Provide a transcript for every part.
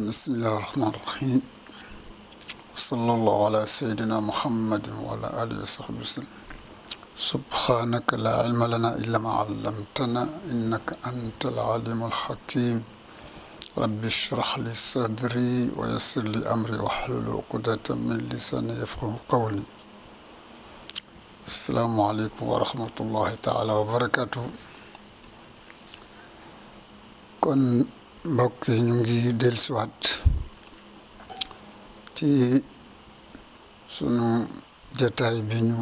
بسم الله الرحمن الرحيم وصلى الله على سيدنا محمد وعلى آله وصحبه وسلم سبحانك لا علم لنا إلا ما علمتنا إنك أنت العليم الحكيم رب اشرح لي صدري ويسر لي أمري واحلل عقدة من لساني يفقه قولي السلام عليكم ورحمة الله تعالى وبركاته kon mbokk yi ñu ngi dellusiwaat ci sunu jataay bi ñu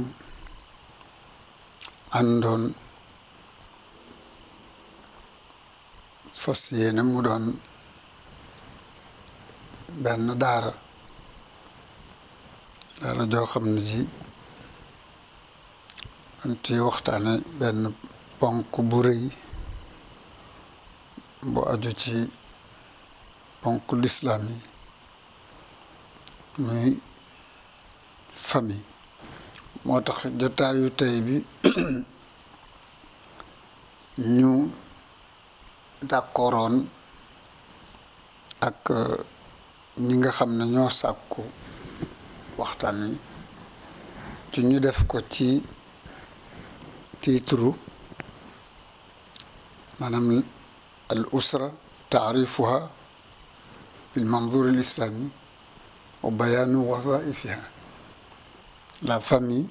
àndoon fas yéene mu doon benn daara daara joo xam ne ji dañ ci waxtaane benn ponk bu rëy bu aju ci ponk lislaam yi muy famille moo tax jotaayu tey bi ñu d'accordoon ak ñi nga xam ne ñoo sàkku waxtaan wi ci ñu def ko ci titre maanaam الأسرة تعريفها بالمنظور الإسلامي وبيان وظائفها la famille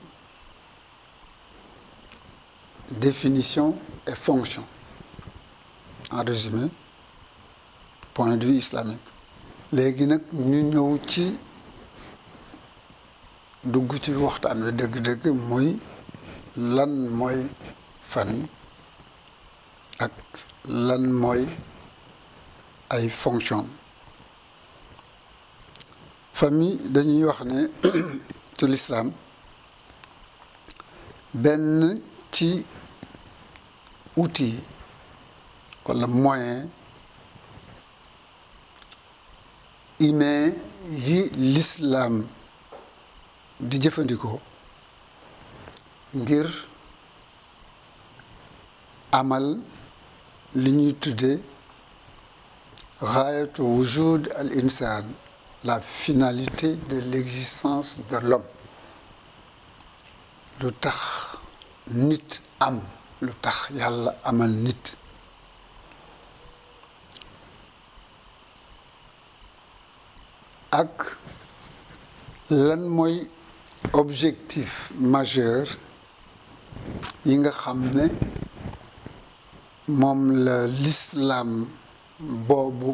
définition et fonction en résumé point de vue islamique léegi nag ñu ñëw ci dugg ci waxtaan wi dëgg-dëgg muy lan mooy famille ak lan mooy ay fonction famille dañuy wax ne ci lislaam benn ci outil walla moyen humain yi lislaam di jëfandikoo ngir amal li ñuy tuddee gaayatu wujud al insan la finalité de l'existence de l'homme lu tax nit am lu tax yàlla amal nit ak lan mooy objectif majeur yi nga xam ne moom la l'islam boobu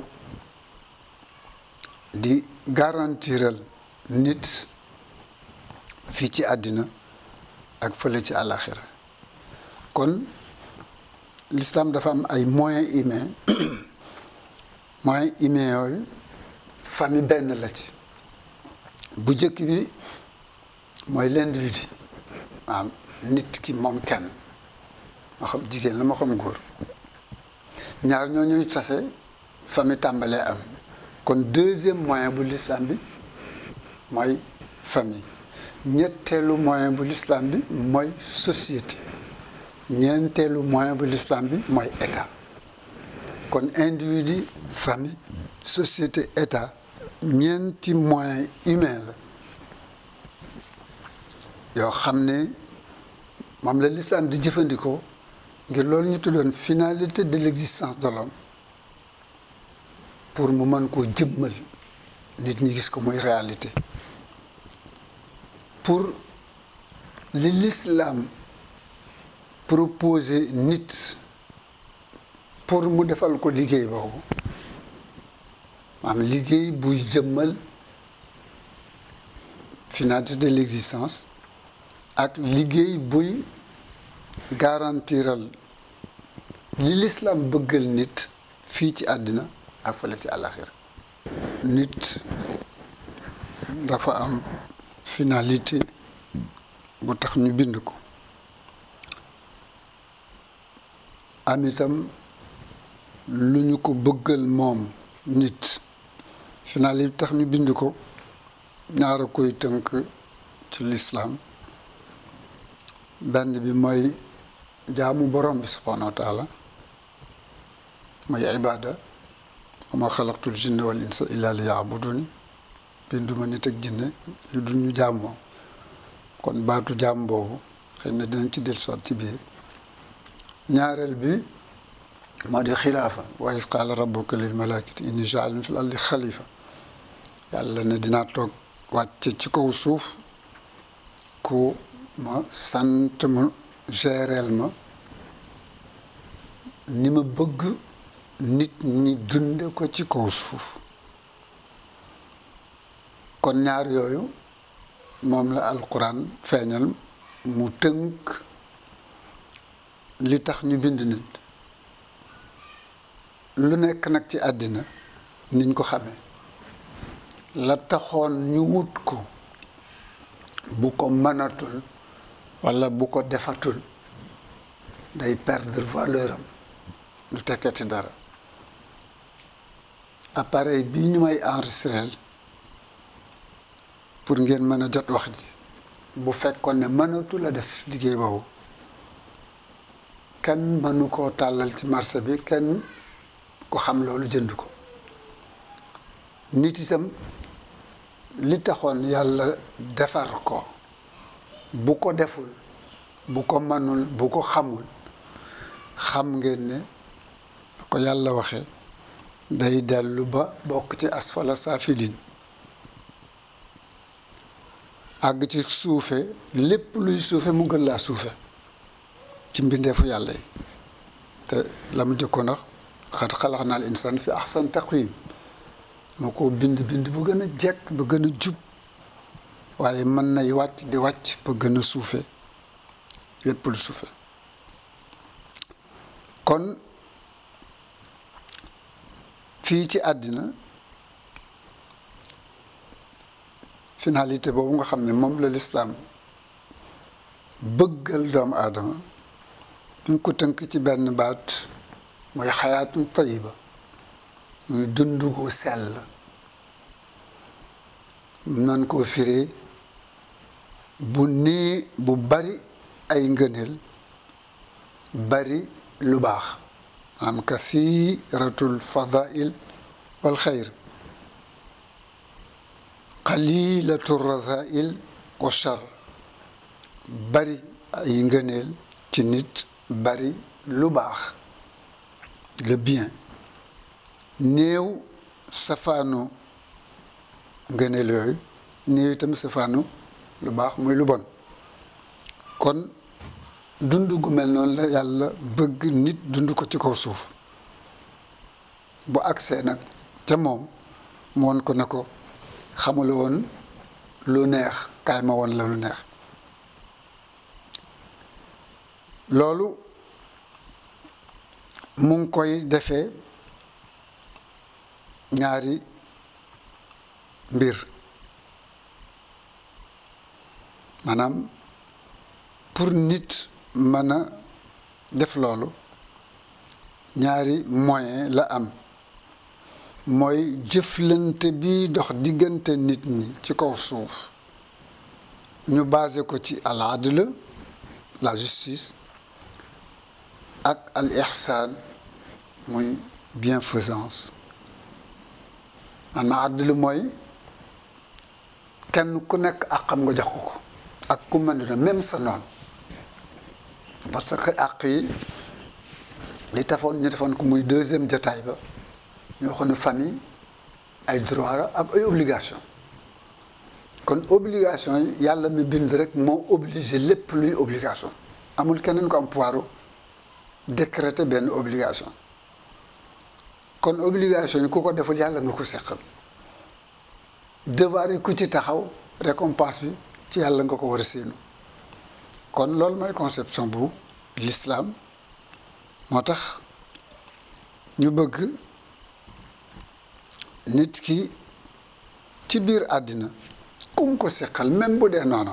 di garantiral nit fii ci àddina ak fële ci àlaxira kon l'islam dafa am ay moyens humains moyens humains yooyu famille benn la ci bu njëkk bi mooy l'individu maanaam nit ki moom kenn moo xam jigéen la moo xam góor ñaar ñoo ñuy tase famille tàmbalee am kon deuxième moyen bu l'islam bi mooy famille ñetteelu moyen bu l'islam bi mooy société ñeenteelu moyen bu l'islam bi mooy état kon individu famille société état ñeenti moyen humain la yoo xam ne moom la l'islam di jëfandikoo ngir loolu ñu tuddoon finalité de l'existence de l'homme pour mu mën koo jëmmal nit ñi gis ko muy réalité pour li l'islam proposé nit pour mu defal ko liggéey boobu maanaam liggéey buy jëmmal finalité de l'existence ak liggéey buy garantiral li l'islam bëggal nit fii ci àddina ak fële ci àlaxira nit dafa am finalité bu tax ñu bind ko am itam lu ñu ko bëggal moom nit finalité bi tax ñu bind ko ñaara koy tënk ci l'islam benn bi mooy jaamu borom bi subhanahu wa taala mooy ibada wa ma xalaqtul jinna wal insa illa li yaabuduni binduma nit ak jinne lu dul ñu jàmmoo kon baatu jàmm boobu xëy na dinañ ci dellusiwaat ci biir ñaareel bi moo di xilaafa wa iz qaala rabbuka lil malaikati inni jaalun fil ardi xalifa yàlla ne dinaa toog wàcce ci kaw suuf ku ma sant ma géreel ma ni ma bëgg nit ñi dunde ko ci kaw suuf kon ñaar yooyu moom la alquran feeñal mu tënk li tax ñu bind nit lu nekk nag ci àddina niñ ko xamee la taxoon ñu wut ko bu ko mënatul walla bu ko defatul day perdre valeur am du tekkati dara appareil bii ñu may enregistreel pour ngeen mën a jot wax ji bu fekkoon ne mënatul a def liggéey boobu kenn mënu koo tàllal ci marché bi kenn ko xam loolu jënd ko nit itam li taxoon yàlla defar ko bu ko deful bu ko mënul bu ko xamul xam ngeen ne ko yàlla waxe day dellu ba bokk ci asfala saafilin àgg ci suufe lépp luy suufe mu gën laa suufe ci mbindeefu yàlla yi te la mu jëkkoon wax xat xalax naal insaan fi ahsan taqwim moo ko bind bind bu gën a jekk ba gën a jub waaye mën nay wàcc di wàcc ba gën a suufe lépp lu suufe kon fii ci àddina finalité boobu nga xam ne moom la lislaam bëggal doomu aadama ñu ko tënk ci benn baat mooy xayaatun tayiba muy dund gu sell nan koo firee bu nii bu bari ay ngëneel bari lu baax am kasiratul fadail wal xayr qalilatu rasail wa char bari ay ngëneel ci nit bari lu baax le bien néew safaanu ngëneel yooyu néew itam safaanu lu baax muy lu bon kon dund gu mel noonu la yàlla bëgg nit dund ko ci kaw suuf bu agsee nag ca moom mu won ko ne ko xamula woon lu neex kaay ma woon la lu neex loolu mu ngi koy defee ñaari mbir maanaam pour nit mën a def loolu ñaari moyen la am mooy jëflante bi dox diggante nit ñi ci kaw suuf ñu basé ko ci al adl la justice ak al ihsan muy bienfaisance maanaam adl mooy kenn ku nekk ak xam nga jox ko ko ak ku mën dina même sa noonu parce que àq yi li tafoon ñu defoon ko muy deuxième jotaay ba ñu waxoon ne famille ay droit la ak ay obligation kon obligation yi yàlla mi bind rek moo obligé lépp luy obligation amul keneen ko am pouvoir décréter benn obligation kon obligation yi ku ko deful yàlla nga ko seqal devoir yi ku ci taxaw récompense bi ci yàlla nga ko war a séenu kon loolu mooy conception bu l'islam moo tax ñu bëgg nit ki ci biir àddina kum ko seqal même bu dee noonu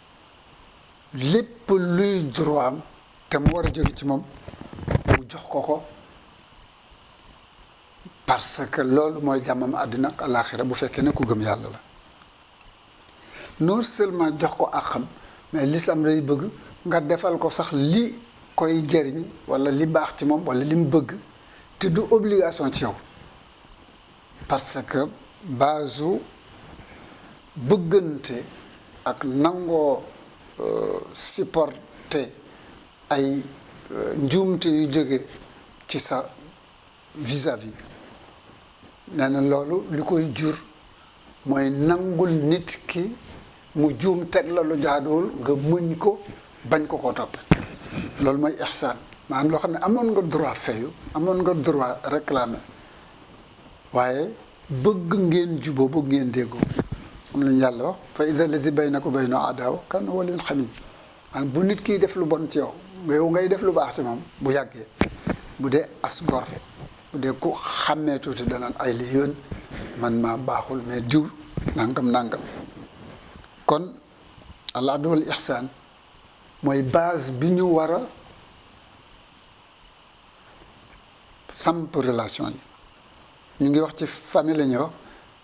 lépp luy droit am te mu war a jóge ci moom mu jox ko ko parce que loolu mooy jàmmam àddina ak àllaaxira bu fekkee ne ku gëm yàlla la non seulement jox ko ak xam mais l'islam day bëgg nga defal ko sax li koy jëriñ walla li baax ci moom walla li mu bëgg te du obligation ci yow parce que base bëggante ak nangoo supporter ay njuumte yu jóge ci sa vis-à-vis nee na loolu li koy jur mooy nangul nit ki mu juum teg la lu jaaduwul nga muñ ko bañ ko ko topp loolu mooy ihsaan maanaam loo xam ne amoon nga droit fayu amoon nga droit réclamer waaye bëgg ngeen juboo bëgg ngeen déggoo am lañu yàlla wax fa ida lazi baynaka bayna adaawa kan walin xamim maanaam bu nit kiy def lu bon ci yow yow ngay def lu baax ci moom bu yàggee bu dee as gor bu dee ku xàmmee tuuti danaan ay li yoon man maa baaxul mais diw nangam nangam kon al adl wal ihsaan mooy base bi ñu war a samp relation yi ñu ngi wax ci famille la ñuy wax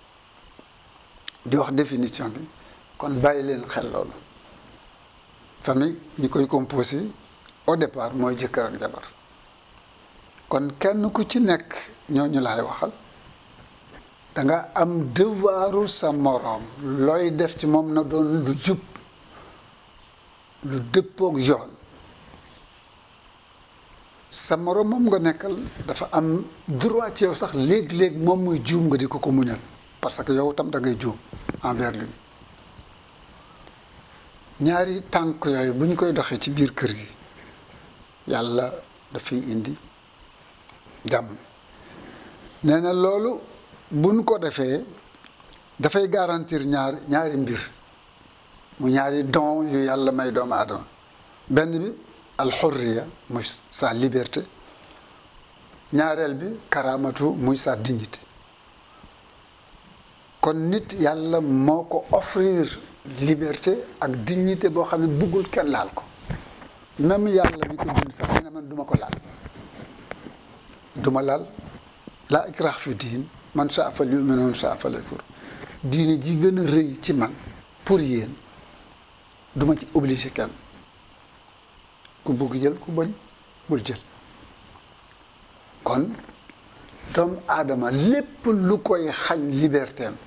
di wax définition bi kon bàyyi leen xel loolu famille ñi koy composé au départ mooy jëkkër ak jabar kon kenn ku ci nekk ñooñu laay waxal danga am devoiru sa moroom looy def ci moom na doon lu jub lu dëppook yoon sa moroom moom nga nekkal dafa am droit ci yow sax léeg-léeg moom muy juum nga di ko ko muñal parce que yow tam da ngay juum envers lui ñaari tànk yooyu bu ñu koy doxee ci biir kër gi yàlla dafay indi jàmm nee na loolu buñ ko defee dafay garantir ñaar ñaari mbir mu ñaari don yu yàlla may doomu aadama benn bi alxurriya muy sa liberté ñaareel bi karamatu muy sa dignité kon nit yàlla moo ko offrir liberté ak dignité boo xam ne buggul kenn laal ko même yàlla mi ko bind sax nee na man duma ko laal duma laal laa ikrah fi diin man saa fal yu'min man saa fal yakfur diine ji gën a rëy ci man pour yéen duma ci obligé kenn ku bugg jël ku bañ bul jël kon doomu aadama lépp lu koy xañ liberté am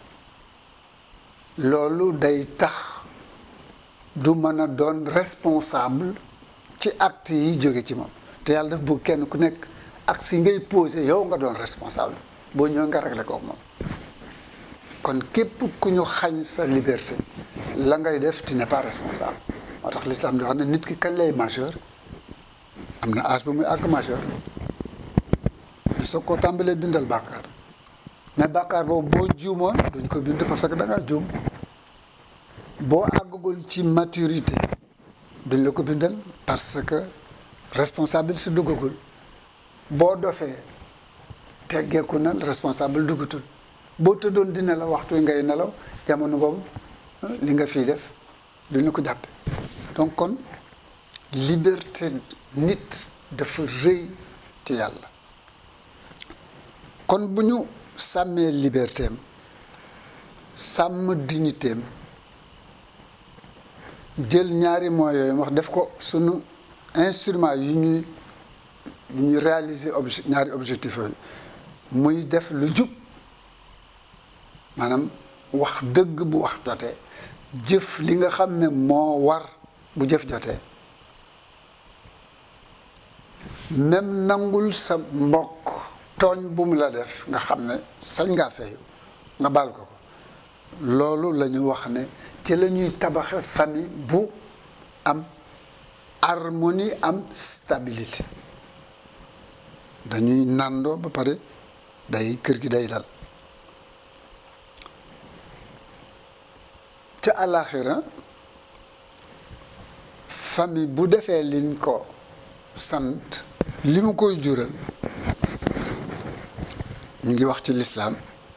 loolu day tax du mën a doon responsable ci acte yi jóge ci moom te yàlla daf bëgg kenn ku nekk acte yi ngay posé yow nga doon responsable boo ñëwee nga réglé ko moom kon képp ku ñu xañ sa liberté la ngay def tu n'es pas responsable moo tax l'islam di wax ne nit ki kañ lay majeur am na âge bu muy àgg majeur ñu soog koo tàmbalee bindal bàkkaar mais bàkkaar boobu boo juumoon duñ ko bind parce que da ngaa juum boo àggagul ci maturité duñ la ko bindal parce que responsable si duggagul boo dofee teggeeku na responsable duggatul boo tëddoon dina la waxtu ngay nelaw jamono boobu li nga fii def duñ la ko jàppe donc kon liberté nit dafa rëy ci yàlla kon bu ñu sàmmee liberté am sàmm dignité am jël ñaari moyens yooyu wax def ko sunu instrument yu ñuy yu ñuy réaliser obje ñaari objectif yooyu muy def lu jub maanaam wax dëgg bu wax jotee jëf li nga xam ne moo war bu jëf jotee même nangul sa mbokk tooñ bu mu la def nga xam ne sañ ngaa feeyu nga baal ko ko loolu la ñu wax ne ci la ñuy tabaxe famille bu am harmonie am stabilité dañuy nàndoo ba pare day kër gi day dal ca àllaaxira famille bu defee liñ ko sant li mu koy jural ñu ngi wax ci lislaam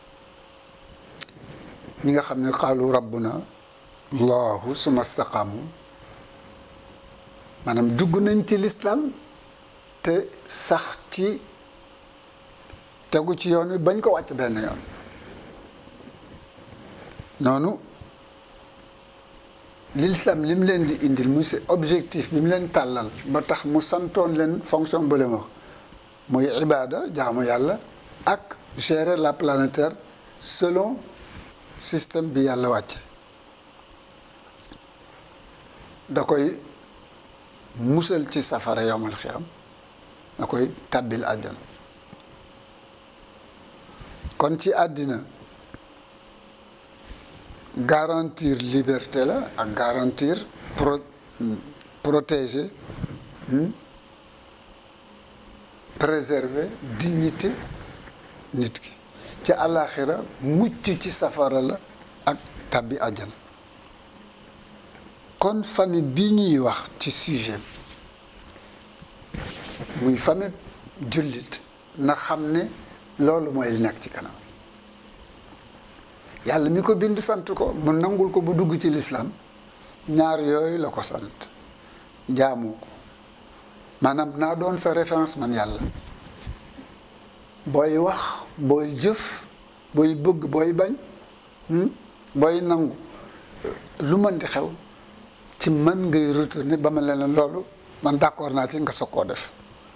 ñi nga xam ne xaalu rabbuna allahu suma staqaamu maanaam dugg nañ ci lislaam te sax ci tegu ci yoon wi bañ ko wàcc benn yoon noonu lislaam li mu leen di indil mu si objectif bi mu leen tàllal ba tax mu santoon leen fonction ba leen wax muy ibaada jaamu yàlla ak gérer la planète Terre selon système bi yàlla wàcce da koy musal ci safara yowmal xiyam da koy tàbbil àjjana kon ci àddina garantir liberté la ak garantir pro protéger préserver dignité nit ki ci àllaaxira mucc ci safara la ak tàbbi àjjana kon famille bi ñuy wax ci sujet muy famille jullit na xam ne loolu mooy li nekk ci kanam yàlla mi ko bind sant ko mu nangul ko bu dugg ci lislaam ñaar yooyu la ko sant jaamu ko maanaam naa doon sa référence man yàlla booy wax booy jëf booy bëgg booy bañ booy nangu lu mën di xew ci man ngay retourner ba ma leen loolu man d'accord naa ci nga soog koo def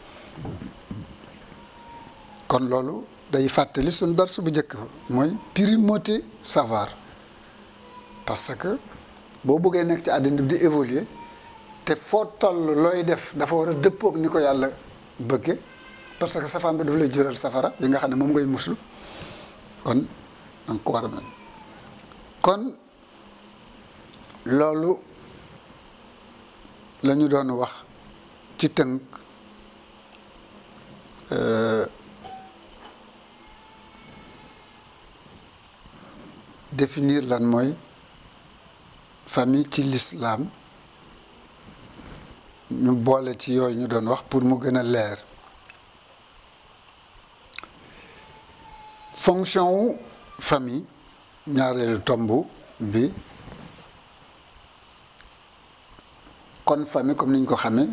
kon loolu day fàttali suñ darsu bu njëkk ba mooy primauté savoir parce que boo bëggee nekk ci àddina di évoluer te foo toll looy def dafa war a dëppoog ni ko yàlla bëgge parce que safaan bi dafa lay jural safara bi nga xam ne moom ngay muslu kon danga ko war a mel kon loolu la ñu doon wax ci tënk définir lan mooy famille ci l'islam ñu boole ci yooyu ñu doon wax pour mu gën a leer fonction wu famille ñaareelu tomb bi kon famille comme ni ñu ko xamee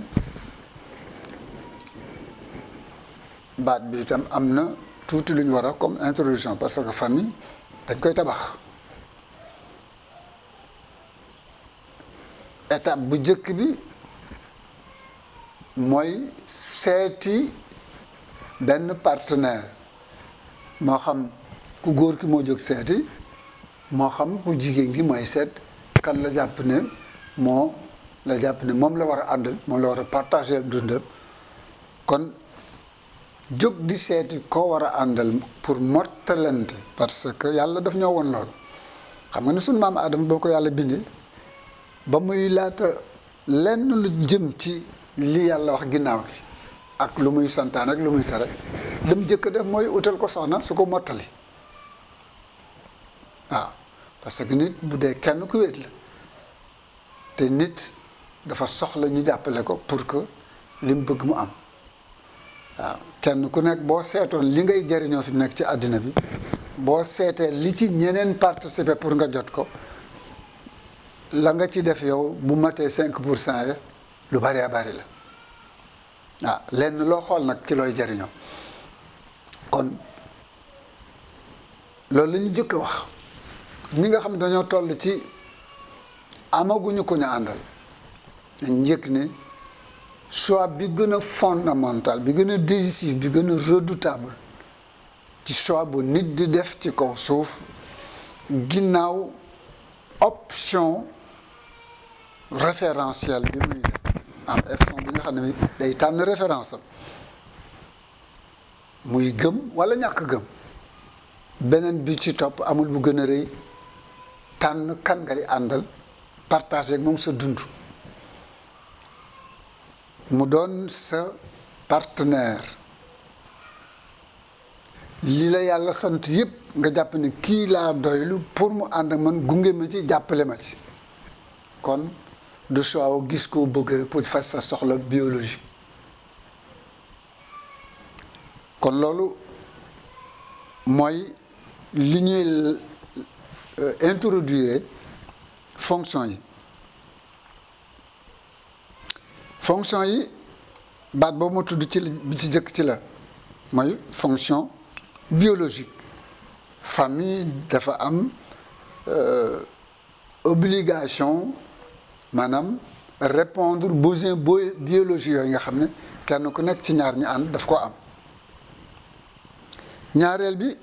baat bi itam am na tuuti lu ñu war a comme introduction parce que famille dañ koy tabax étape bu njëkk bi mooy seeti benn partenaire moo xam ku góor ki moo jóg seeti moo xam ku jigéen gi mooy seet kan la jàpp ne moo la jàpp ne moom la war a àndal moom la war a partager dundam kon jóg di seeti koo war a àndal pour mottalante parce que yàlla daf ñoo woon loolu xam nga ne sunu maam Adama boo ko yàlla bindee ba muy laata lenn lu jëm ci li yàlla wax ginnaaw gi ak lu muy santaan ak lu muy tere lam jëkk def mooy utal ko soxna su ko mottali waaw parce que nit bu dee kenn ku wéet la te nit dafa soxla ñu jàppale ko pour que li mu bëgg mu am waaw kenn ku nekk boo seetoon li ngay jëriñoo fi mu nekk ci àddina bi boo seetee li ci ñeneen participer pour nga jot ko la nga ci def yow bu matee cinq pour cent ya lu bari a bari la waaw lenn loo xool nag ci looy jëriñoo kon loolu la ñu jëkk wax ñi nga xam dañoo toll ci amaguñu ko ñu àndal njëkk ne choix bi gën a fondamental bi gën a décisif bi gën a redoutable ci choix bu nit di def ci kaw suuf ginnaaw option référentielle bi muy def am option bi nga xam ne day tànn référence am muy gëm walla ñàkk gëm beneen bi ci topp amul bu gën a rëy tànn kan ngay àndal partager ak moom sa dund mu doon sa partenaire li la yàlla sant yépp nga jàpp ne kii laa doylu pour mu ànd ak man gunge ma ci jàppale ma ci kon du choix gis koo bëgg rek pour faj sa soxla biologique kon loolu mooy li ñuy introduire fonction yi fonction yi baat boobu ma tudd ci bi ci jëkk ci la mooy fonction biologique famille dafa am obligation maanaam répondre besoin biologique yooyu nga xam ne kenn ku nekk ci ñaar ñi ànd daf ko am ñaareel bi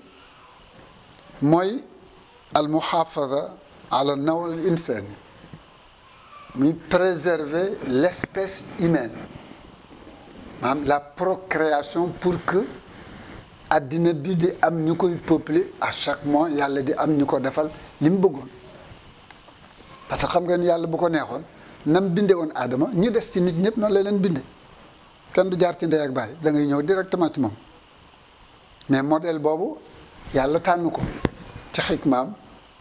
mooy al muhafaza ala naw al insani muy préserver l'espèce humaine maanaam la procréation pour que àddina bi di am ñu koy peupler à chaque mois yàlla di am ñu ko defal li mu bëggoon parce que xam nga ni yàlla bu ko neexoon nam binde woon aadama ñi des ci nit ñëpp noonu la leen binde kenn du jaar ci ndey ak baay da ngay ñëw directement ci moom mais modèle boobu yàlla tànn ko ci xikmaam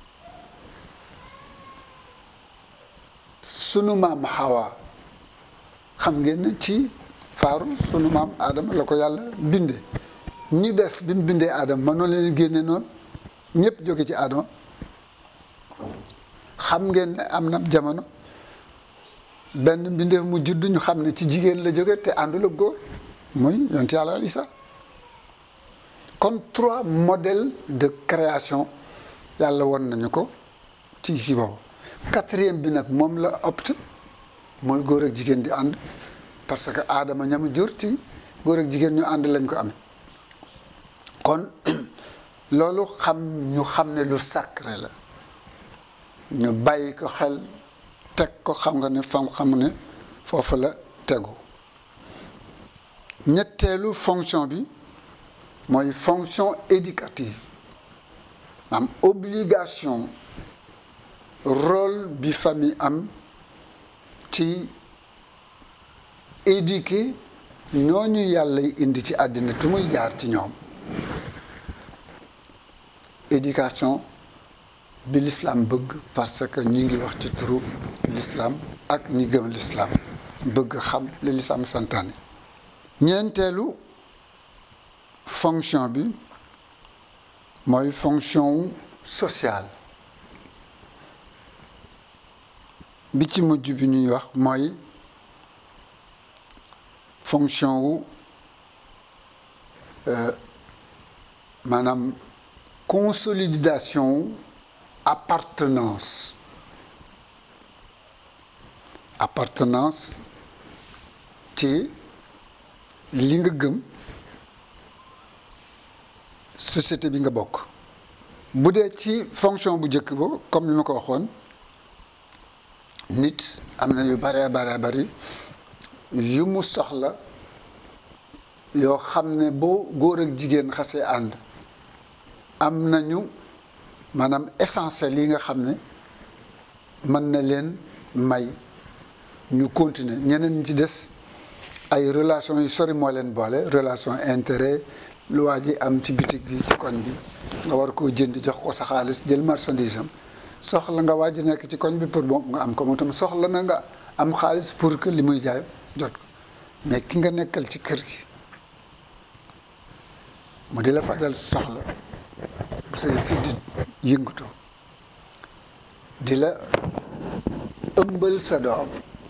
sunu maam Hawa xam ngeen ne ci faaru sunu maam Adama la ko yàlla binde ñi des bi mu bindee Adama ma noonu leen génne noonu ñëpp jóge ci Adama xam ngeen ne am na jamono benn mbindeef mu judd ñu xam ne ci jigéen la jóge te àndul ak góor muy yonent yàlla Isa kon trois modèles de création yàlla won nañu ko ci kii boobu quatrième bi nag moom la opte mooy góor ak jigéen di ànd parce que aadama ñama jur ci góor ak jigéen ñu ànd lañ ko amee kon loolu xam ñu xam ne lu sacré la ñu bàyyi ko xel teg ko xam nga ne fam xam ne foofu la tegu ñetteelu fonction bi mooy fonction éducative am obligation rôle bi famille am ci éduquer ñooñu yàlla indi ci àddina tu muy jaar ci ñoom éducation bi l'islam bëgg parce que ñi ngi wax ci turu l'islam ak ñi gëm l'islam bëgg xam li l'islam santaane ñeenteelu fonction bi mooy fonction sociale bi ci mujj bi ñuy wax mooy fonction wu maanaam consolidation wu appartenance appartenance ci li nga gëm société bi nga bokk bu dee ci fonction bu njëkk ba comme ni ma ko waxoon nit am na yu bare bare bari yu mu soxla yoo xam ne boo góor ak jigéen xasee ànd am nañu maanaam essentiel yi nga xam ne mën na leen may ñu continuer ñeneen ñi ci des ay relation yu sori moo leen boole relation intérêt lu waa ji am ci bitig bi ci koñ bi nga war koo jënd jox ko sa xaalis jël marchandise am soxla nga waa ji nekk ci koñ bi pour bon nga am ko mu tam soxla na nga am xaalis pour que li muy jaay jot ko mais ki nga nekkal ci kër gi mu di la fajal soxla bu say siddit yëngatu di la ëmbal sa doom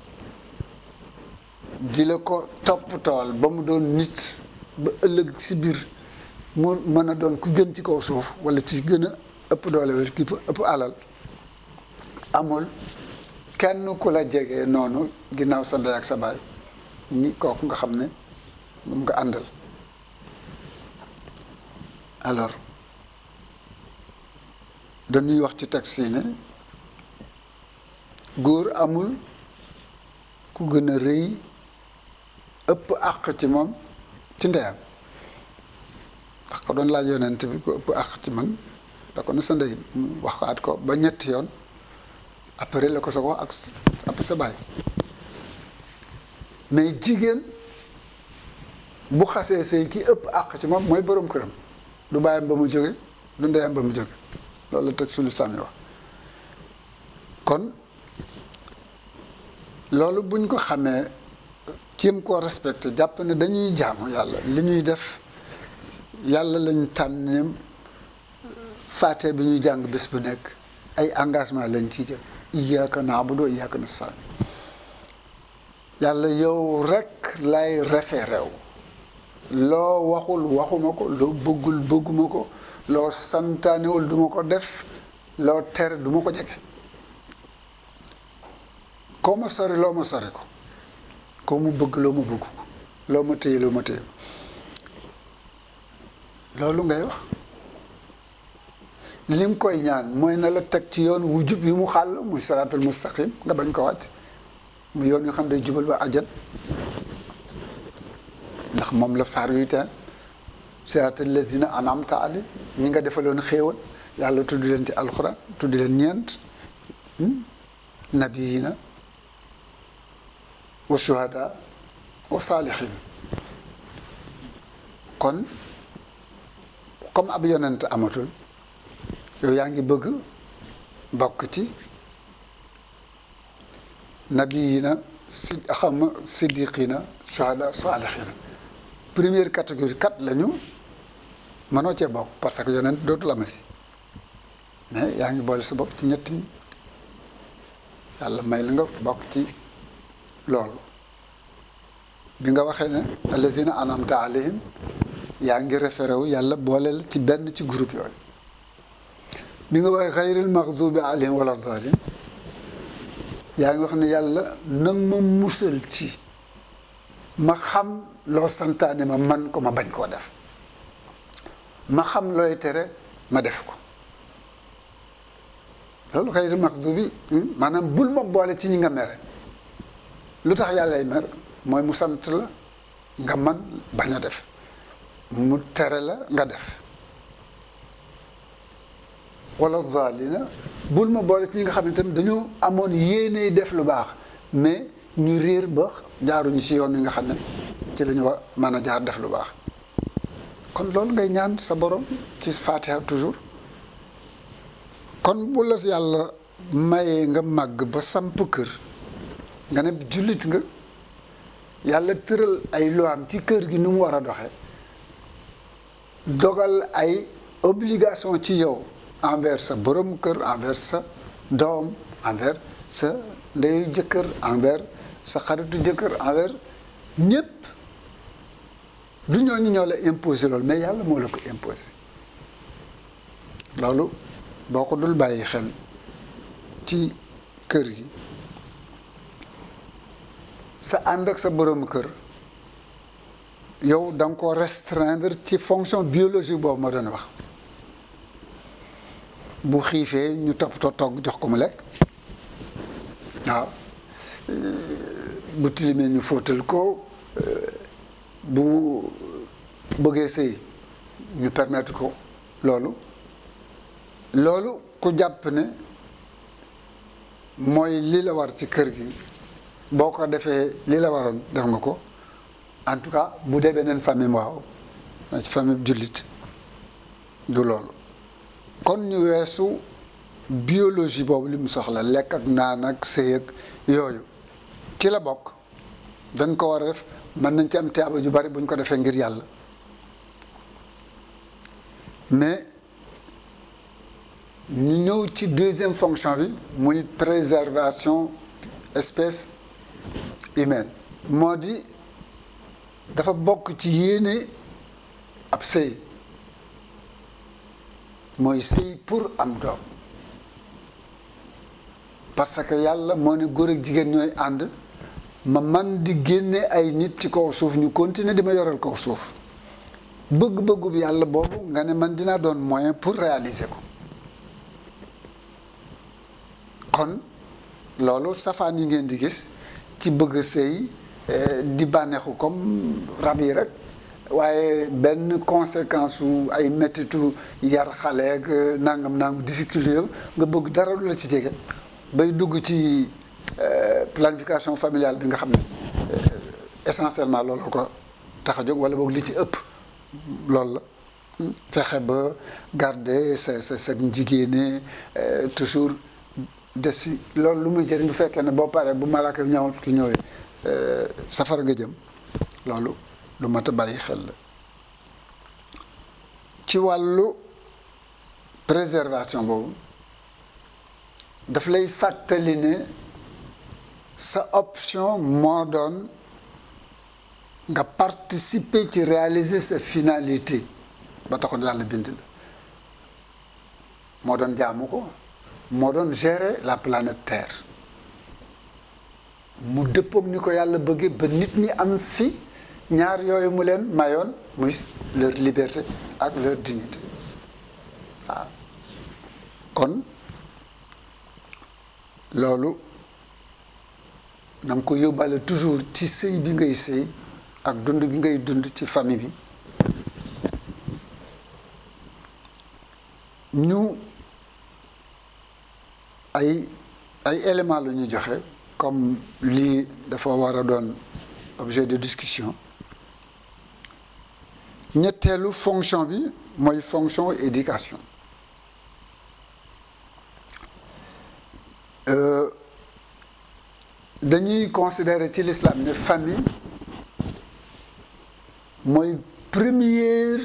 di la ko topp tool ba mu doon nit ba ëllëg si biir mu mën a doon ku gën ci kaw suuf wala ci gën a ëpp doole wala ki ëpp alal amul kenn ku la jege noonu ginnaaw sa ndey ak sa baay ni kooku nga xam ne moom nga àndal alors dañuy wax ci taxi ne góor amul ku gën a rëy ëpp àq ci moom ci ndeyam ndax ko doon laaj yonent bi ko ëpp àq ci man da ko ne sa ndey mu waxaat ko ba ñetti yoon après la ko sa wax ak sa baay mais jigéen bu xasee sëy ki ëpp àq ci moom mooy boroom këram du bàyyam ba mu jóge du ndeyam ba mu jóge loolu la teg su lislaam yi wax kon loolu buñ ko xamee cim koo respecté jàpp ne dañuy jaamu yàlla li ñuy def yàlla lañ tànn faate bi ñuy jàng bés bu nekk ay engagement lañ ciy jël iyyaka na'budu wa iyyaka nasta'in yàlla yow rekk lay référé wu loo waxul waxuma ko loo bëggul bëgguma ko loo santaanewul duma ko def loo tere duma ko jege koo ma sori loo ma sori ko koo mu bëgg loo ma bëgg ko loo ma téye loo ma téye loolu ngay wax li nga koy ñaan mooy na la teg ci yoon wu jub yi mu xàll muy siraatal mustaqim nga bañ ko wàcc mu yoon yu xam ne jubal ba ajat ndax moom la saar yuy teen siraatal lazina anamta ali ñi nga defaloon xéewal yàlla tudd leen ci alxuraan tudd leen ñeent nabiyina wa shuhada wa saalihin kon comme ab yonent amatul yow yaa ngi bëgg bokk ci nabiyina si xam siddiqina shuhada saalihina première catégorie kat lañu mënoo cee bokk parce que yonent dootul amati mais yaa ngi boole sa bopp ci ñetti yàlla may la nga bokk ci loolu bi nga waxee ne allazina anamta alayhim yaa ngi référé wu yàlla booleel ci benn ci groupe yooyu bi nga waxee xayril maxdubi alayhim wala dalin yaa ngi wax ne yàlla nag ma musal ci ma xam loo santaane ma man ko ma bañ koo def ma xam looy tere ma def ko loolu xayril maxdubi maanaam bul ma boole ci ñi nga mere lu tax yàllay mer mooy mu sant la nga man bañ a def mu tere la nga def wala zaalina bul ma boole ci ñi nga xam ne tamit dañoo amoon yéene def lu baax mais ñu réer ba jaaruñu ci yoon wi nga xam ne ci la ñu war mën a jaar def lu baax kon loolu ngay ñaan sa borom ci Fatiha toujours kon bu la yàlla mayee nga màgg ba samp kër nga ne jullit nga yàlla tëral ay loam ci kër gi nu mu war a doxee dogal ay obligation ci yow envers sa borom kër envers sa doom envers sa ndeyu jëkkër envers sa xaritu jëkkër envers ñépp du ñooñu ñoo la imposé loolu mais yàlla moo la ko imposé loolu boo ko dul bàyyi xel ci kër gi sa ànd ak sa borom kër yow da nga ko restreindre ci fonction biologique boobu ma doon wax bu xiifee ñu toppatoo togg jox ko mu lekk waaw bu tilimee ñu fóotal ko bu bëggee sëy ñu permettre ko loolu loolu ku jàpp ne mooy li la war ci kër gi boo ko defee li la waroon def nga ko en tout cas bu dee beneen famille waaw ci famille jullit du loolu kon ñu weesu biologie boobu li mu soxla lekk ak naan ak sëy ak yooyu ci la bokk dañ ko war a def mën nañ ci am tiyaaba ju bari bu ñu ko defee ngir yàlla mais ñu ñëw ci deuxième fonction bi muy préservation espèce humaine moo di dafa bokk ci yéene ab sëy mooy sëy pour am doom parce que yàlla moo ne góor ak jigéen ñooy ànd ma man di génne ay nit ci kaw suuf ñu continuer di ma yoral kaw suuf bëgg-bëggu bi yàlla boobu nga ne man dinaa doon moyen pour réaliser ko kon loolu safaan yi ngeen di gis ci bëgg a sëy di bànneexu comme rab yi rek waaye benn conséquence su ay méttitu yar xale ak nangam nangam difficulté nga bëgg dara lu la ci jege bay dugg ci planification familiale bi nga xam ne essentiellement loolu ko tax a jóg wala boog li ci ëpp loolu la fexe ba garder sa sa sa jigéene toujours des si loolu lu muy jëriñ bu fekkee ne boo paree bu malaaka ñëwal ki ñëwee safara nga jëm loolu lu mat a bàyyi xel la ci wàllu préservation boobu daf lay fàttali ne sa option moo doon nga participer ci réaliser sa finalité ba taxoon yàlla bind la moo doon jaamu ko moo doon gérer la planète Terre mu dëppoog ni ko yàlla bëggee ba nit ñi am fi ñaar yooyu mu leen mayoon muy leur liberté ak leur dignité waaw kon loolu na nga ko yóbbaale toujours ci sëy bi ngay sëy ak dund gi ngay dund ci famille bi ñu ay ay éléments la ñu joxe comme lii dafa war a doon objet de discussion ñetteelu fonction bi mooy fonction éducation dañuy considérer ci l'islam ne famille mooy première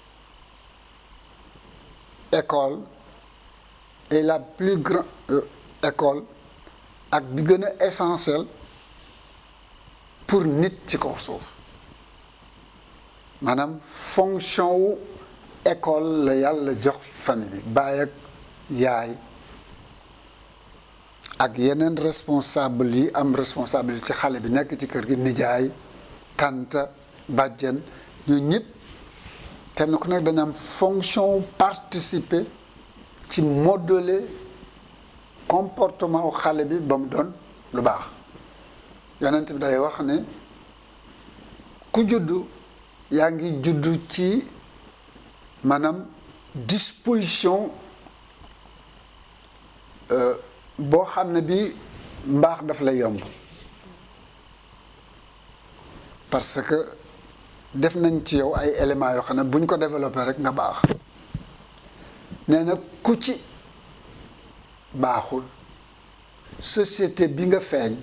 école et la plus grande école ak bi gën a essentiel pour nit ci kaw suuf maanaam fonction wu école la yàlla jox famille bi baay ak yaay ak yeneen responsable yi am responsabilité ci xale bi nekk ci kër gi nijaay tante bàjjen ñu ñëpp kenn ku nekk dañu am fonction participer ci modeler comportement wu xale bi ba mu doon lu baax yonent bi day wax ne ku juddu yaa ngi juddu ci maanaam disposition boo xam ne bi mbaax daf lay yomb parce que def nañ ci yow ay éléments yoo xam ne bu ñu ko développé rek nga baax nee na ku ci baaxul société bi nga feeñ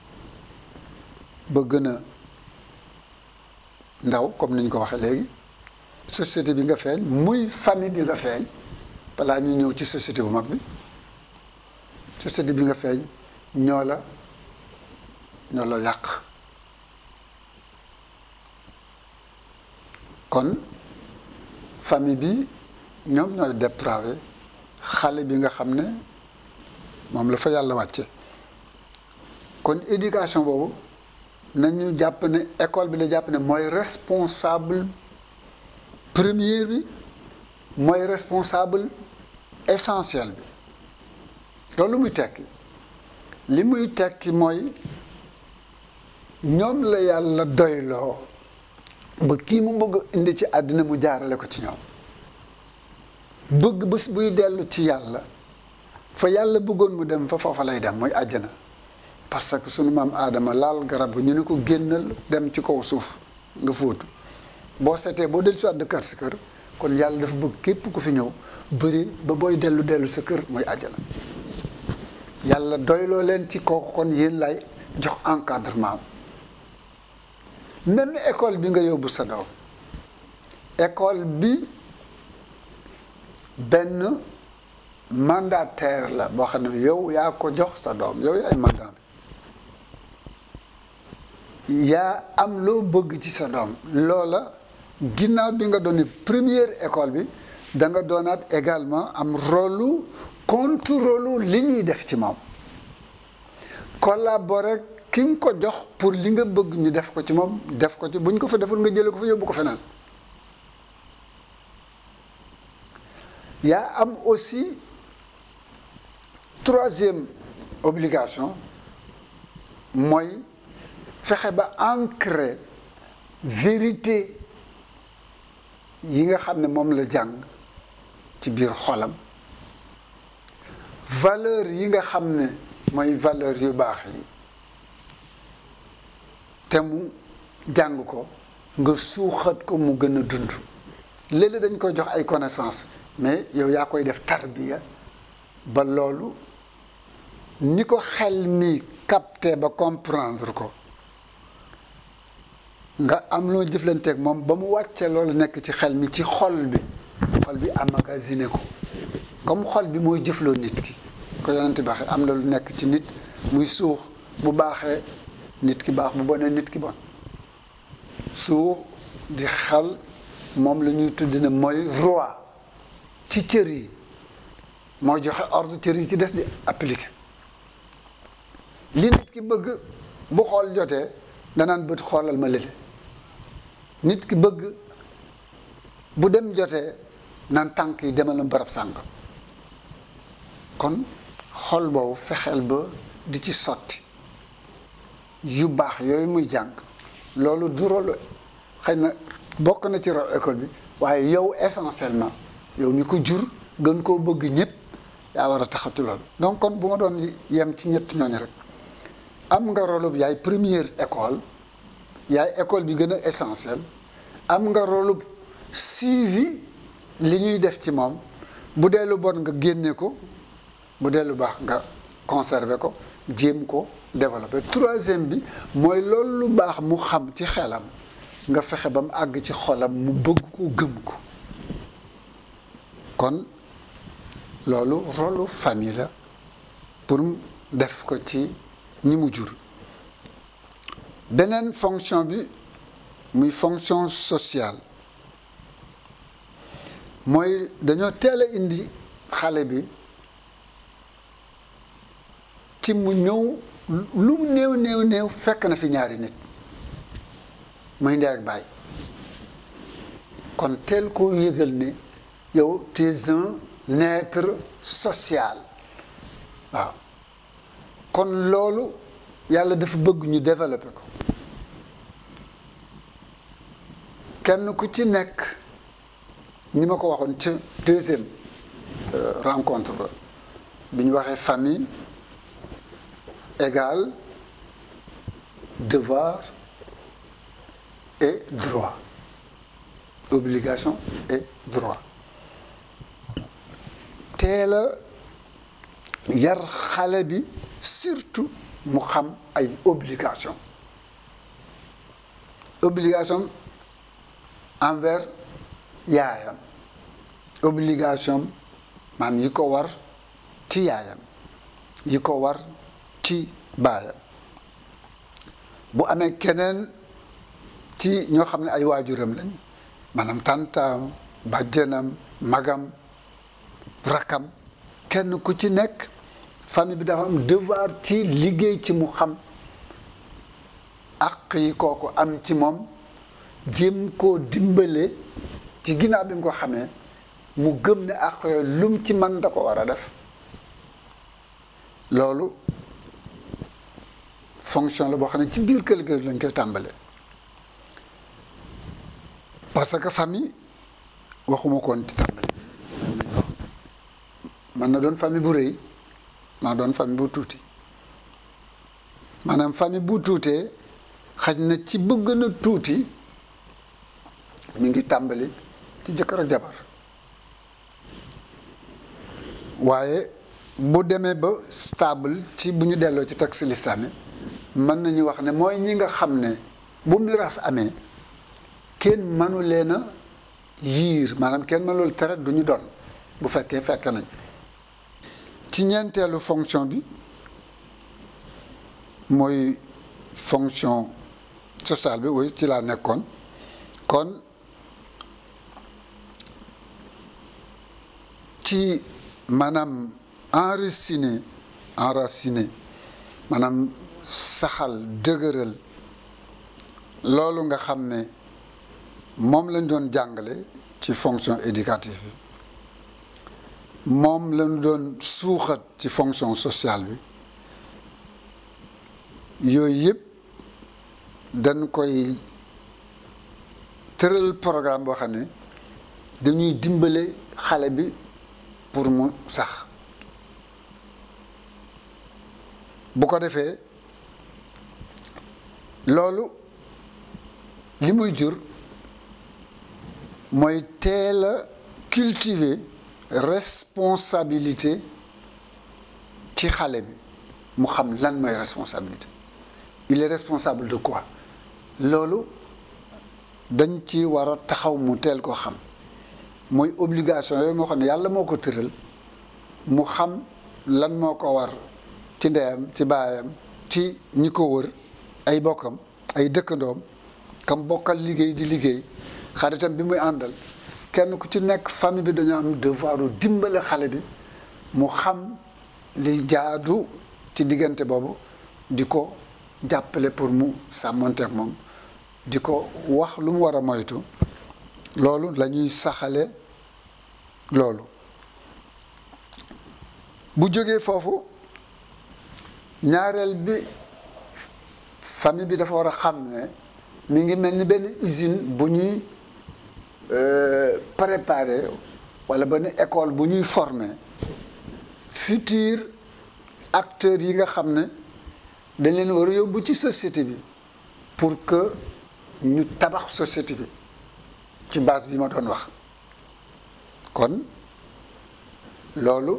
ba gën a ndaw comme ni ñu ko waxee léegi société bi nga feeñ muy famille bi nga feeñ balaa ñu ñëw ci société bu mag bi société bi nga feeñ ñoo la ñoo la yàq kon famille bi ñoom ñooy dépravé xale bi nga xam ne moom la fa yàlla wàcce kon éducation boobu nañu jàpp ne école bi la jàpp ne mooy responsable premier bi mooy responsable essentiel bi loolu muy tekki li muy tekki mooy ñoom la yàlla doyloo ba kii mu bëgg indi ci àddina mu jaarale ko ci ñoom bëgg bés buy dellu ci yàlla fa yàlla bëggoon mu dem fa foofa lay dem mooy àjjana parce que sunu maam aadama laal garab bi ñu ne ko génnal dem ci kaw suuf nga fóotu boo seetee boo dellu si waat dëkkaat sa kër kon yàlla dafa bëgg képp ku fi ñëw bëri ba booy dellu dellu sa kër mooy àjjana yàlla doyloo leen ci kooku kon yéen lay jox encadrement même école bi nga yóbbu sa doom école bi benn mandataire la boo xam ne yow yaa ko jox sa doom yow yaay mandat bi yaa am loo bëgg ci sa doom loola ginnaaw bi nga doon première école bi da nga doonaat également am rôle contrôle li ñuy def ci moom collaborer ki nga ko jox pour li nga bëgg ñu def ko ci moom def ko ci bu ñu ko fa deful nga jëlee ko fa yóbbu ko feneen yaa am aussi troisième obligation mooy fexe ba ancrer vérité yi nga xam ne moom la jàng ci biir xolam valeur yi nga xam ne mooy valeur yu baax yi te mu jàng ko nga suuxat ko mu gën a dund léeg-léeg dañ koy jox ay connaissance mais yow yaa koy def tarbiya ba loolu ni ko xel mi capté ba comprendre ko nga am loo jëflanteeg moom ba mu wàcce loolu nekk ci xel mi ci xol bi xol bi amagasiné ko comme xol bi mooy jëfloo nit ki ko yonent bi waxee am na lu nekk ci nit muy suux bu baaxee nit ki baax bu bonee nit ki bon suux di xel moom la ñuy tudd ne mooy roi ci cër yi mooy joxe ordre cër yi ci des di appliquer li nit ki bëgg bu xool jotee danaan bët xoolal ma lële nit ki bëgg bu dem jotee naan tànk yi demal na barab sàng kon xol boobu fexeel ba di ci sotti yu baax yooyu muy jàng loolu du rôle xëy na bokk na ci rôle école bi waaye yow essentiellement yow mi ko jur gën koo bëgg ñëpp yaa war a taxatu loolu donc kon bu ma doon yem ci ñett ñooñu rek am nga rôle bu yaay première école yaay école bi gën a essentiel am nga rôle bu suivi li ñuy def ci moom bu dee lu bon nga génne ko bu dee lu baax nga conserver ko jéem ko développer troisième bi mooy loolu lu baax mu xam ci xelam nga fexe ba mu àgg ci xolam mu bëgg ko gëm ko kon loolu rôlu famille la pour def ko ci ñi mu jur beneen fonction bi muy fonction sociale mooy dañoo teel a indi xale bi ci mu ñëw lu mu néew néew néew fekk na fi ñaari nit muy ndey ak baay kon teel koo yëgal ne yow tu es un être social waaw kon loolu yàlla dafa bëgg ñu développer ko kenn ku ci nekk ni ma ko waxoon ci deuxième rencontre ba bi ñu waxee famille égale devoir et droit obligation et droit teel a yar xale bi surtout mu xam ay obligation obligation envers yaayam obligation maam yi ko war ci yaayam yi ko war ci baayam bu amee keneen ci ñoo xam ne ay waajuram lañ maanaam tàntaam bàjjenam magam rakam kenn ku ci nekk famille bi dafa am devoir ci liggéey ci mu xam àq yi kooku am ci moom jéem koo dimbale ci ginnaaw bi mu ko xamee mu gëm ne àq yooyu lum ci man da ko war a def loolu fonction la boo xam ne ci biir kër gi lañ koy tàmbale parce que famille waxuma koon ci tàmbale man na doon famille bu rëy man na doon famille bu tuuti maanaam famille bu tuutee xaj na ci bëgg na tuuti mi ngi tàmbali ci jëkkër ak jabar waaye bu demee ba stable ci bu ñu delloo ci texte lislaami mën nañu wax ne mooy ñi nga xam ne bu miraas amee kenn mënu leen a yiir maanaam kenn mënul tere du ñu doon bu fekkee fekk nañ ci ñeenteelu fonction bi mooy fonction sociale bi oui ci laa nekkoon kon ci maanaam enraciné enraciné maanaam saxal dëgëral loolu nga xam ne moom lañ doon jàngale ci fonction éducative bi moom lañu doon suuxat ci fonction sociale bi yooyu yëpp dañ koy tëral programme boo xam ne dañuy dimbale xale bi pour mu sax bu ko defee loolu li muy jur mooy teel a cultiver responsabilité ci xale bi mu xam lan mooy responsabilité il est responsable de quoi loolu dañ ci war a taxaw mu teel ko xam mooy obligation yooyu moo xam ne yàlla moo ko tëral mu xam lan moo ko war ci ndeyam ci baayam ci ñi ko wër ay bokkam ay dëkkandoom kam bokkal liggéey di liggéey xaritam bi muy àndal kenn ku ci nekk famille bi dañoo am devoiru dimbale xale bi mu xam li jaadu ci diggante boobu di ko jàppale pour mu sàmmonteek moom di ko wax lu mu war a moytu loolu la ñuy saxale loolu bu jógee foofu ñaareel bi famille bi dafa war a xam ne mi ngi mel ni benn usine bu ñuy préparer wala benn école bu ñuy former futur acteurs yi nga xam ne dañ leen war a yóbbu ci société bi pour que ñu tabax société bi ci base bi ma doon wax kon loolu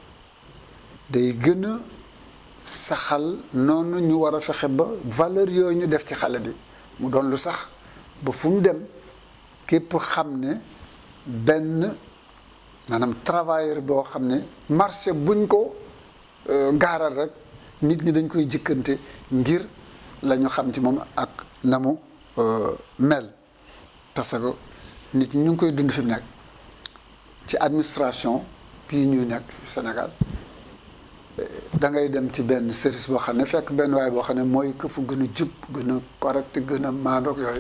day gën a saxal noonu ñu war a fexe ba valeur yooyu ñu def ci xale bi mu doon lu sax ba fu mu dem képp xam ne benn maanaam travailleur boo xam ne marché buñ ko gaaral rek nit ñi dañ koy jëkkante ngir la ñu xam ci moom ak na mu mel parce que nit ñi ñu ngi koy dund fi mu nekk ci administration bii ñuy nekk Sénégal da ngay dem ci benn service boo xam ne fekk benn waay boo xam ne mooy que fu gën a jub gën a correct gën a maandoog yooyu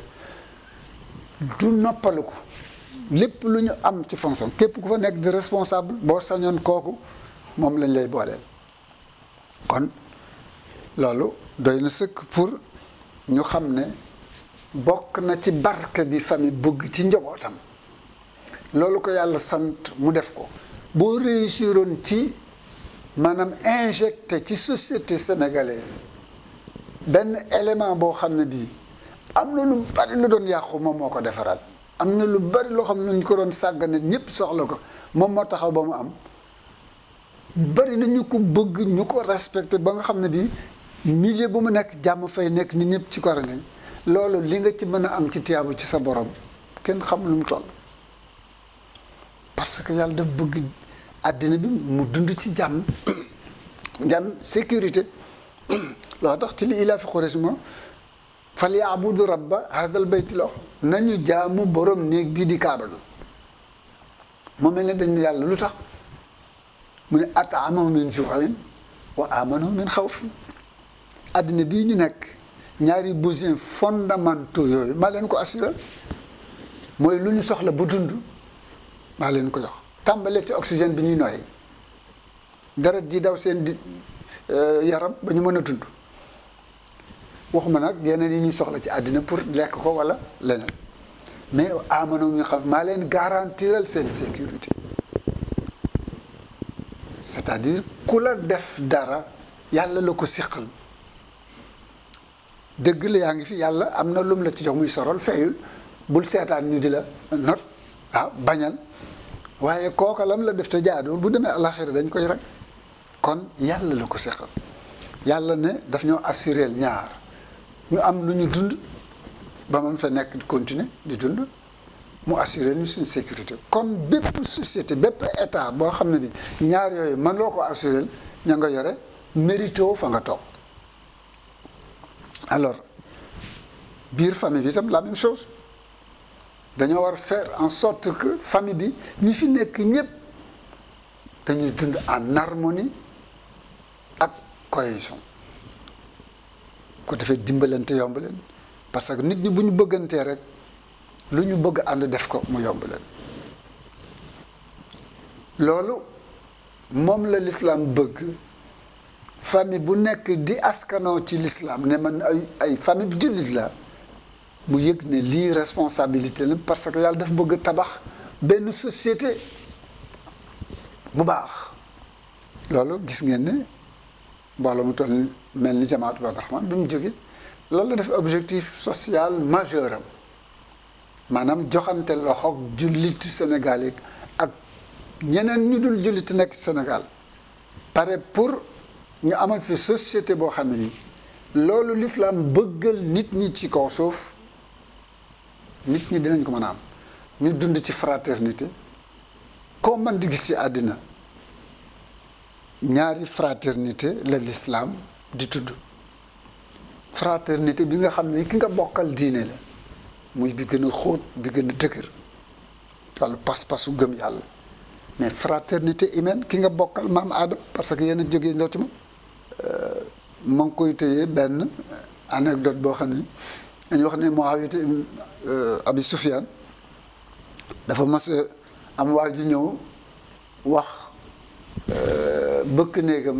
du noppalu ko lépp lu ñu am ci fonction képp ku fa nekk di responsable boo sañoon kooku moom lañ lay booleel kon loolu doy na sëkk pour ñu xam ne bokk na ci barke bi famille bëgg ci njabootam loolu ko yàlla sant mu def ko boo réussiroon ci maanaam injecté ci société sénégalaise benn élément boo xam ne bii am na lu bari lu doon yàqu moom moo ko defaraat am na lu bari loo xam ne ñu ko doon sàggane ñëpp soxla ko moom moo taxaw ba mu am bari na ñu ko bëgg ñu ko respecté ba nga xam ne bii milieu bu mu nekk jàmm fay nekk nit ñëpp ci ko nañ loolu li nga ci mën a am ci tiyaabu ci sa borom kenn xam lu mu toll parce que yàlla daf bëgg àddina bi mu dund ci jàmm jàmm sécurité loo tax ci li ilaa fi Quraysh ma fal yaabudu rabba hadal bayti la nañu jaamu borom néeg bii di kaaba gi moo mel ne dañ ne yàlla lu tax mu ne ataamahu min juuin wa amanahu min xawfin àddina bii ñu nekk ñaari besoins fondamentaux yooyu maa leen ko assuré mooy lu ñu soxla bu dund maa leen ko jox tàmbalee ci oxygène bi ñuy noyyi deret ji daw seen di yaram ba ñu mën a dund waxuma nag yeneen yi ñuy soxla ci àddina pour lekk ko wala leneen mais amano ñu xam maa leen garantiral seen sécurité c'est-à-dire ku la def dara yàlla la ko siqal dëgg la yaa ngi fi yàlla am na lum la ci jox muy sorol fayul bul seetaan ñu di la not waaw bañal waaye kooka lam la def te jaaduwul bu demee alaxira dañ koy rek kon yàlla la ko seqal yàlla ne daf ñoo assuré ñaar ñu am lu ñu dund ba man fa nekk di continuer di dund mu assuré ñu suñ sécurité kon bépp société bépp état boo xam ne ni ñaar yooyu man loo ko assuré ña nga yore mérito fa nga toog alors biir famille bi itam la même chose dañoo war faire en sorte que famille bi ñi fi nekk ñépp dañuy dund en harmonie ak cohésion ko defee dimbalante yomb leen parce que nit ñi bu ñu bëggantee rek lu ñu bëgg ànd def ko mu yomb leen loolu moom la l'islam bëgg famille bu nekk di askanoo ci l'islam ne man ay ay famille bi jullit la mu yëg ne lii responsabilité la parce que yàlla dafa bëgg tabax benn société bu baax loolu gis ngeen ne mbooloo mu toll mel ni jamaatu Badr Rahman bi mu jóge loolu la def objectif social majeur am maanaam joxante loxoog jullitu Sénégal yi ak ñeneen ñu dul jullit nekk Sénégal pare pour ñu amal fi société boo xam ne nii loolu l'islam bëggal nit ñi ci kaw suuf nit ñi dinañ ko mën a am ñu dund ci fraternité koo man di gis ci àddina ñaari fraternité la l'islam di tudd fraternité bi nga xam ne ki nga bokkal diine la muy bi gën a xóot bi gën a dëgër walla pas-pasu gëm yàlla mais fraternité humaine ki nga bokkal maam Adam parce que yéen a jógee ndoo ci moom ma ngi koy téye benn anecdote boo xam ne dañuy wax ne Muawiya Abi Sufyaan dafa mas am waa ju ñëw wax bëkk néegam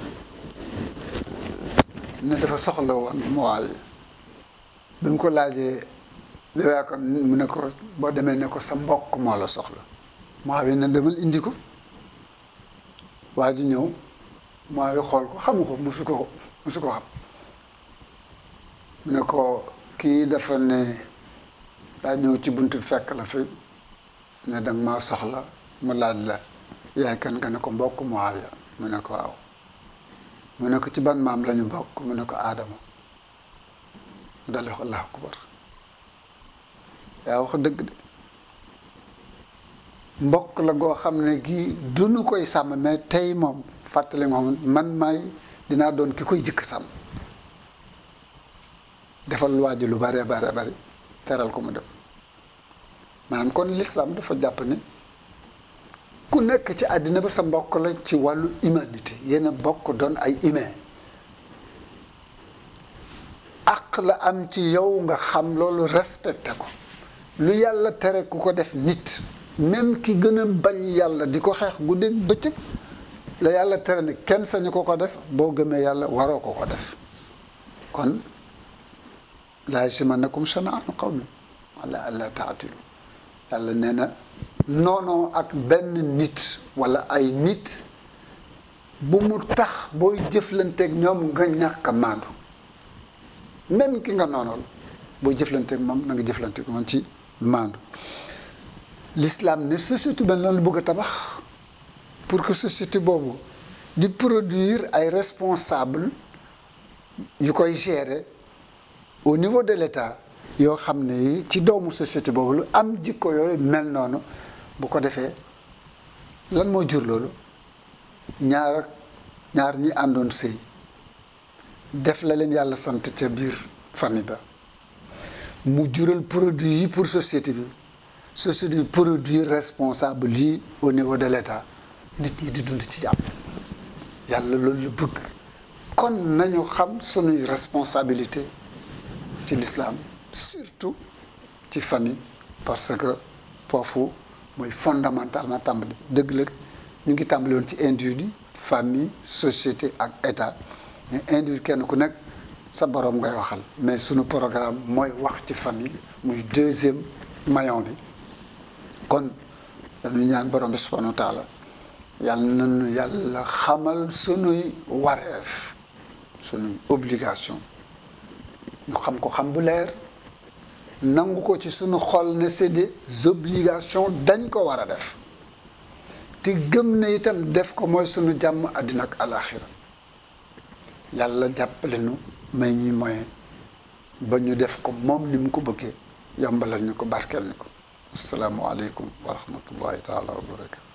ne dafa soxla woon Muawiya bi mu ko laajee dawaa ko mu ne ko boo demee ne ko sa mbokk moo la soxla Muawiya ne demal indi ko waa ji ñëw Muawiya xool ko xamu ko musu ko musu ko xam mu ne ko kii dafa ne daa ñëw ci buntu fekk la fi ne danga maa soxla mu laaj la yaay kan nga ne ko mbokk Muawiya mu ne ko waaw mu ne ko ci ban maam lañu bokk mu ne ko aadama mu dal wax allahu akbar yaa wax dëgg de mbokk la goo xam ne gii duñu koy sàmm mais tey moom fàttali moom man maay dinaa doon ki koy jëkk sàmm defal waa ji lu bare bare bari teral ko mu dem maanaam kon l'islam dafa jàpp ne ku nekk ci àddina ba sa mbokk la ci wàllu humanité yéen a bokk doon ay humain àq la am ci yow nga xam loolu respecté ko lu yàlla tere ku ko def nit même ki gën a bañ yàlla di ko xeex guddeeg bëccëg la yàlla tere ne kenn sañu ko ko def boo gëmee yàlla waroo ko ko def kon laa yajrimannakum shana'aanu qawmin alaa allaa ta'dilu yàlla nee na noonoo ak benn nit wala ay nit bu mu tax booy jëflanteeg ñoom nga ñàkk a maandu même ki nga noonool booy jëflanteeg moom na nga jëflanteeg moom ci maandu l'islam ne société benn lan la bëgg a tabax pour que société boobu di produire ay responsable yu koy gérer au niveau de l'État yoo xam ne yi ci doomu société boobu lu am jikko yooyu mel noonu bu ko defee lan moo jur loolu ñaar ak ñaar ñi àndoon sëy def la leen yàlla sant ca biir famille ba mu jural produit yi pour société bi société bi produit responsable lii au niveau de l'État nit ñi di dund ci jàmm yàlla loolu la bëgg kon nañu xam sunuy responsabilité ci l'islam surtout ci famille parce que foofu mooy fondamentalement tàmbali dëgg la ñu ngi tàmbali woon ci individu famille société ak état mais individu kenn ku nekk sa borom ngay waxal mais sunu programme mooy wax ci famille muy deuxième maillon bi kon dañuy ñaan borom bi subhanahu wa taala yàlla nañu yàlla xamal sunuy wareef sunuy obligation ñu xam ko xam bu leer nangu ko ci sunu xol ne c'est des obligations dañ ko war a def te gëm ne itam def ko mooy sunu jàmm àddina ak alaxira yàlla jàppale nu may ñi moyen ba ñu def ko moom ni mu ko bëggee yombalal ñu ko barkeel ni ko asalaamualeykum wa rahmatullahi taala wa barakatu